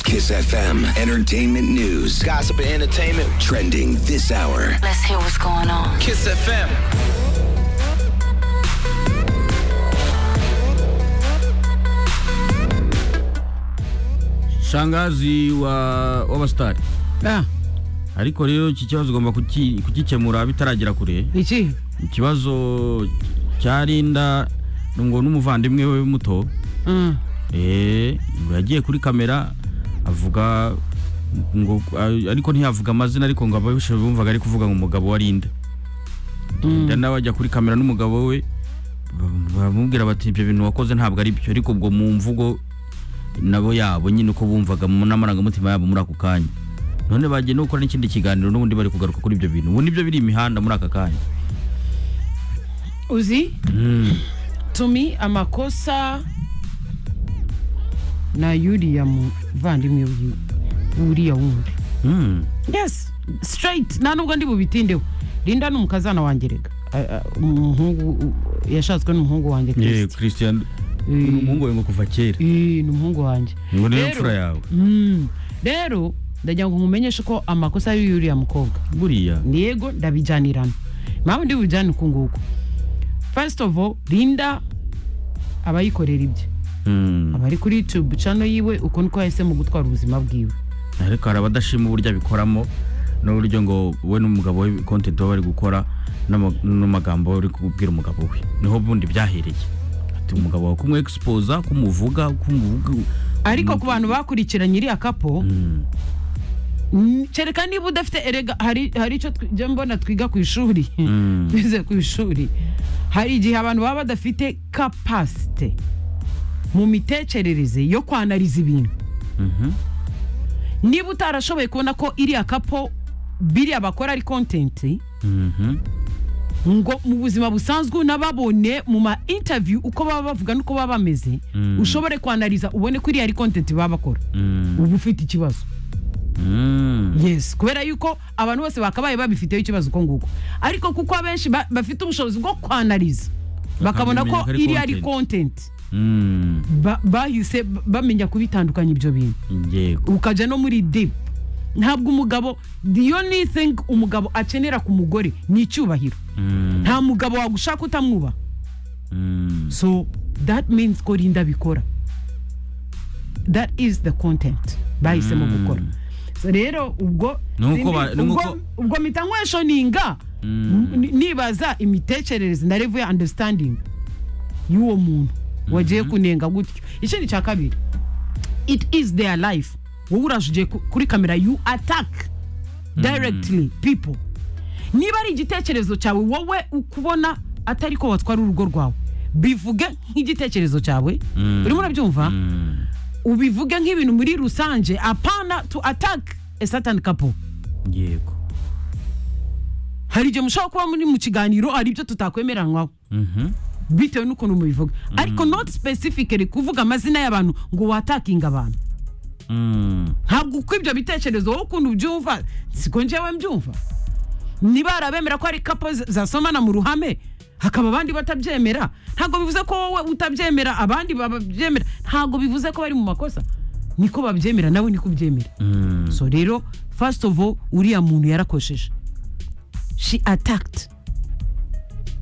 Kiss FM Entertainment News. Gossip and entertainment. Trending this hour. Let's hear what's going on. Kiss FM. shangazi wa w'abasitari Ah, ariko rero iki kibazo ugomba kuki- kugikemura bitaragera kure iki ikibazo cya rinda ngo n'umuvandimwe we muto Mm, eh, yagiye kuri kamera avuga ngo ariko ntiyavuga amazina ariko ngo ababishe bumvaga ari kuvuga ngo umugabo wa rinda rinda nawe ajya kuri kamera n'umugabo we bamubwira bati ibyo bintu wakoze ntabwo ari byo ariko ubwo mu mvugo nabo yabo nyine uko bumvaga mu n'amarangamutima yabo muri ako kanya none bagiye no gukora n'ikindi kiganiro n'ubundi bari kugaruka kuri ibyo bintu ubu nibyo biri imihanda muri aka kanya uzi Mm. tumi amakosa na yuriya muvandimwe wiwe uriya wundi Mm. yes straight nta nubwo ndi bubitindeho linda ni umukazana wanjye rega Ah, ah, umuhungu u- yashatswe n'umuhungu Ye, wanjye Christy. Christian Eh, ni umuhungu we ngo kuva kera eh, ni umuhungu wanjye ngo niyo Rero- mfura yawe Mm, rero ndagira ngo nkumenyeshe ko amakosa y'uriya mukobwa buriya yego ndabijyanirana mpamvu ndi bubijyane uku nguku first of all linda abayikorera ibye Mm. aba ari kuri youtube channel yiwe uko niko yahisemo gutwara ubuzima bwiwe ariko hari abadashima uburyo abikoramo n'uburyo ngo we n'umugabo we content baba bari gukora n'ama- n'amagambo bari kubwira umugabo we niho bundi byahereye ati umugabo wawe kumwe expose kumuvuga kumuvuga ariko ku bantu bakurikiranye iriya kapo Mm. mm, kereka niba udafite erega hari hari icyo twi- njya mbona twiga ku ishuri Mm. bize ku ishuri hari igihe abantu baba badafite kapasite mu mitekerereze yo kwanariza ibintu Mhm. niba utarashoboye kubona ko iriya kapo biriya bakora ari kontenti Mhm. ngo mu buzima busanzwe unababone mu ma interview uko baba bavuga n'uko baba bameze Mm. ushobore kwanariza ubone ko iriya ari kontenti baba bakora Mm. uba ufite ikibazo Mm. yes kubera yuko abantu bose bakabaye babifiteho ikibazo uko nguko ariko kuko abenshi ba- bafite ubushobozi bwo kwanariza bakabona Bakamenya ko ko ari iriya ari content. kontenti Mm. bahise ba- bamenya kubitandukanya ibyo bintu yego ukajya no muri deep ntabwo umugabo the only thing umugabo akenera ku mugore ni icyubahiro Mm. nta mugabo wagushaka utamwubaha Mm. so that means ko rinda bikora that is the content bahisemo Mm. gukora So rero ubwo Ni uko sindi- ba- ni ubwo- uko- ubwo mpita nkweshoninga ni- nibaza imitekerereze na level ya understanding y'uwo muntu wagiye kunenga gutyo ikindi cya kabiri it is their life wowe uraje ugiye ku- kuri kamera you attack directly people niba ari igitekerezo cyawe wowe ukubona atari ko watwara urugo rwawe bivuge nk'igitekerezo cyawe Mm. urimo urabyumva Mm. ubivuge nk'ibintu muri rusange apana to attack a certain couple yego hari igihe mushobora kuba muri mu kiganiro hari ibyo tutakwemeranywaho Mhm. bitewe n'ukuntu mubivuga ariko not specifically kuvuga amazina y'abantu ngo watakinga abantu Mm. ntabwo uko ibyo bitekerezo wowe ukuntu ubyumva siko njyewe mbyumva niba harabemera ko ari kapo z- zasomana mu ruhame hakaba abandi batabyemera ntabwo bivuze ko wowe utabyemera abandi babyemera ntabwo bivuze ko bari mu makosa niko babyemera nawe niko ubyemera Mm. so rero first of all uriya muntu yarakosheje she attacked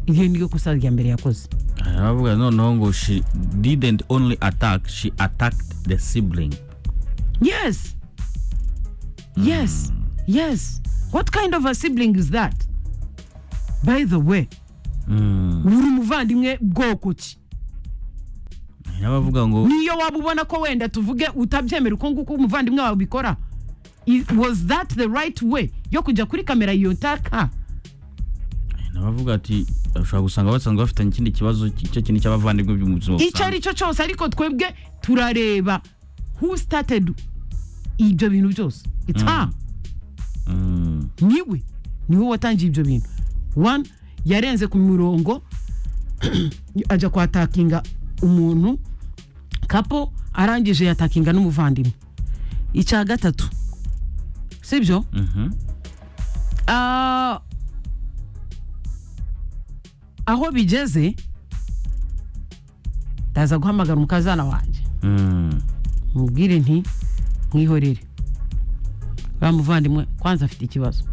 iyo niyo kosa rya mbere yakoze aravuga noneho ngo she didn't only attack she attacked the sibling Yes. Yes. Yes. What kind of a sibling is that? By the way, Mm. uri umuvandimwe bwoko ki? hari n'abavuga ngo Niyo waba ubona ko wenda tuvuge utabyemera uko nguko umuvandimwe wawe ubikora. I- Was that the right way yo kujya kuri kamera iyo taka? hari n'abavuga ati ushobora gusanga basanzwe bafitanye ikindi kibazo icyo kintu cy'abavandimwe byo mu buzima Icyo ari busanzwe cyo cyose ariko twebwe turareba who started ibyo bintu byose. It's her. Mm. niwe niwe watangiye ibyo bintu one yarenze ku mirongo ajya kwatakinga umuntu kapo arangije yatakinga n'umuvandimwe icya gatatu sibyo Mhm. Ah, aho bigeze ndaza guhamagara umukazana wanjye Mm. mubwire nti mwihorere wa muvandimwe kwanza afite ikibazo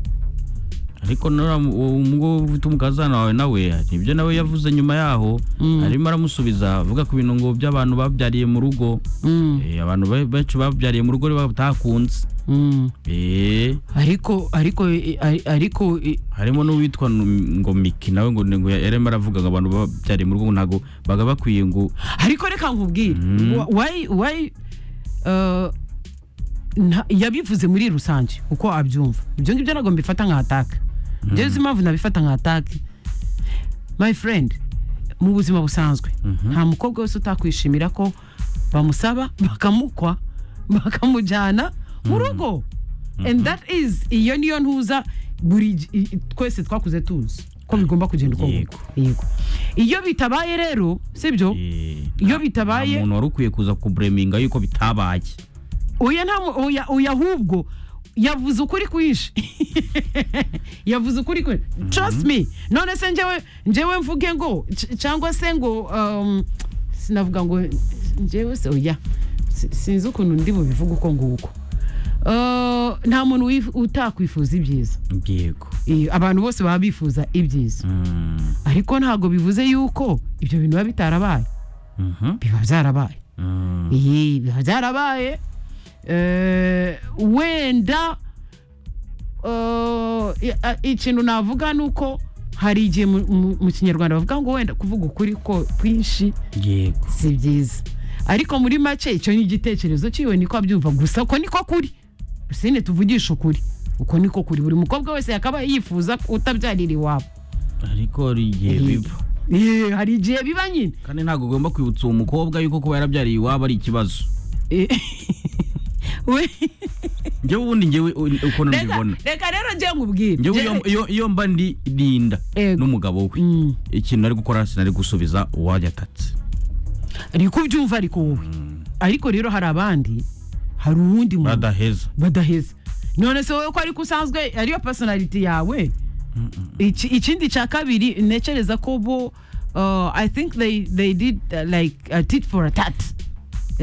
ariko nura umugabo ufite umukazana wawe nawe nibyo nawe yavuze nyuma yaho arimo aramusubiza avuga ku bintu ngo by'abantu babyariye mu rugo Mm, Eh, abantu be- benshi babyariye mu rugo rero batakunze mm. Eh, ariko ariko eh, ari- ariko eh, harimo n'uwitwa Nu- ngo miki nawe ngo ngo yarimo aravuga ngo abantu babyariye mu rugo ngo ntabwo baga bakwiye ngo ariko reka nkubwire Wa- why why uh, nta- yabivuze muri rusange uko abyumva ibyo ngibyo ntabwo mbifata nka ataka ibyo nzi impamvu nabifata nka ataka my friend mu buzima busanzwe nta mukobwa wese utakwishimira ko bamusaba bakamukwa bakamujyana mu rugo and that is iyo niyo ntuza buri gi- i- i- twese twakuze tuzi ko bigomba kugenda uko Yego. nguko. yego iyo bitabaye rero sibyo eh, Iyo nta- bitabaye- nta muntu wari ukwiye kuza kubureminga yuko bitabaye oya nta mu- oya oya ahubwo yavuze ukuri kwinshi yavuze ukuri kwinshi trust me none se njyewe njyewe mvuge ngo c- cyangwa se ngo um, sinavuga ngo njyewe se oya si- sinzi ukuntu ndi bubivuge uko nguko Uh, nta muntu wif- utakwifuza ibyiza yego Eh, abantu bose baba bifuza ibyiza Mm, ariko ntabwo bivuze yuko ibyo bintu biba bitarabaye mhm, biba byarabaye mm, iyi biba byarabaye eh, wenda eh, i- ikintu navuga ni uko hari igihe mu- mu mu kinyarwanda bavuga ngo wenda kuvuga ukuri ko kwinshi yego si byiza ariko muri make icyo ni igitekerezo cyiwe niko abyumva gusa uko niko kuri rusine tuvugisha ukuri uko niko kuri buri mukobwa wese yakaba yifuza ko utabyarira iwabo ariko hari igihe biba Eh, hari igihe biba nyine kandi ntabwo ugomba kwibutsa uwo mukobwa yuko kuba yarabyariye iwabo ari ikibazo Eh, we njyewe ubundi njyewe u- ukuntu reka mbibona reka rero njye nkubwire njyewe Njye- iyo- iyo- iyo mba ndi rinda Ego. n'umugabo we Mm. ikintu ari gukora sinari gusubiza uwayatatse ariko ubyumva ariko wowe ariko rero hari abandi hari uwundi muntu badaheza badaheza none se wowe ko ariko usanzwe ariyo personality yawe Iki- ikindi cya kabiri ntekereza ko bo uh, i think they, they did uh, like a tit for a tat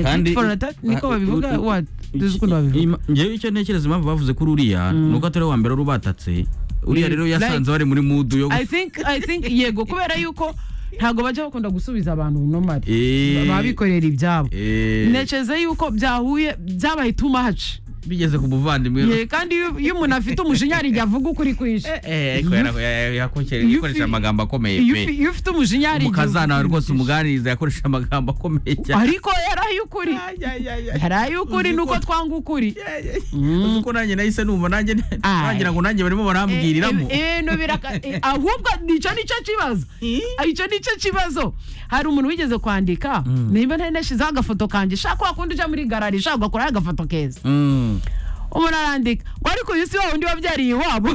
A tit for a tat niko Ah, u- babivuga u- what tuzi ukuntu iki- babivuga ima- njyewe icyo ntekereza impamvu bavuze kuri uriya ni uko atari uwa mbere wari ubatatse uriya Mm, rero yasanze like- bari muri mudu yo i think i think yego kubera yuko ntabwo bajya bakunda gusubiza abantu nomari Eh. baba bikorera ibyabo Eh, ntekereza yuko byahuye byabaye too much bigeze ku muvandimwe Ye, kandi iyo- iyo umuntu afite umujinya hari igihe avuga ukuri kwinshi Eh, ariko Iyo yara- ya- yakoresheje- iyo yakoresheje ufi- amagambo akomeye iyo pe ufi- iyo ufite umujinya hari igihe umukazana uvuga wawe rwose ukuri umuganiriza yakoresheje amagambo akomeye kwinshi. cyane ariko yari ay'ukuri yari ay'ukuri Uzi nuko ko- twanga ukuri uzi ko nanjye nahise numva nanjye Ay. nagira ngo nanjye barimo barambwiriramo Eh, eh, eh, no biraka- eh, ahubwo nicyo nicyo kibazo icyo nicyo kibazo hari umuntu wigeze kwandika niba ntari nashyizeho agafoto kanjye shaka wakunda ujya muri garari ushaka ugakoraho agafoto keza Mm. umuntu arandika ngo ariko uyu si wa wundi wabyariye iwabo